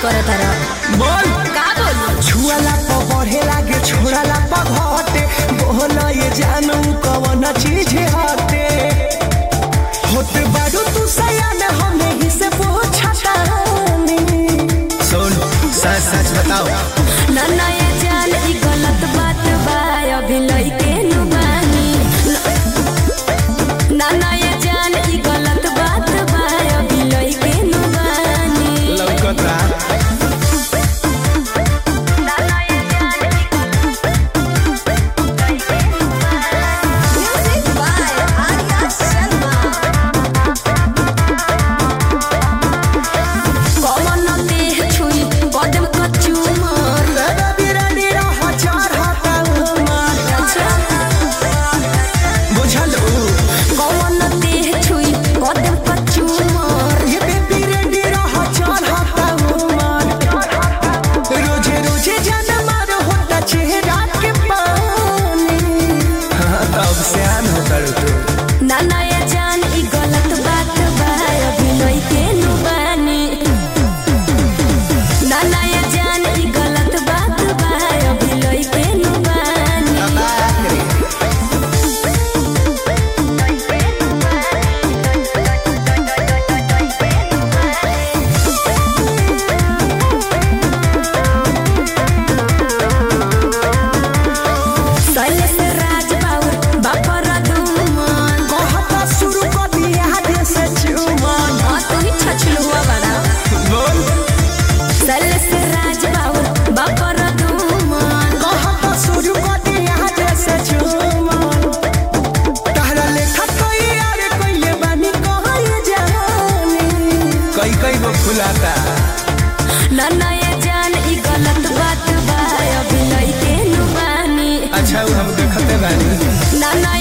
करत रह बोल का बोलू छुआला प बढ़े लागे छोड़ाला प घटे बोल ये जानू कवन चीज हटे होते बारू तू सयान हमें ही से पूछता सुन सच सच बताओ ना ना ये जान ई गलत बात बा अभी लइके नु बानी ना ना ये जान ई गलत बात बा अभी लइके नु बानी लौकता ना ना ये जान ई म्यूजिक बाय आर्या शर्मा कमन देह छुई कदम कचुमर तेरा बिरानी रह चार हटा उमर बुझल कमन देह छुई कदम कचुमर ये बेबी रेडी रह चार हटा उमर रोजे रोजे जान मार होता चेहरा के पानी हाँ तब से आन होता तू ना ना ये जान ई गलत बात बा अभी लइके नु बानी ना ना ये जान ई गलत बात बा अभी लइके नु बानी शैलेश राज बाबू बापर दुमन कहता शुरू कर दिया दे से चुमन हाँ तू ही छछलुआ बड़ा बोल शैलेश राज बाबू बापर दुमन कहता शुरू कर दिया दे से चुमन तहरा लेखा कोई यार कोइले बानी कहाँ जानी कई कई गो फुलाता ना ना ये जान ई गलत बात बा अभी लइके नु बानी अच्छा वो हम देखते बानी ना ना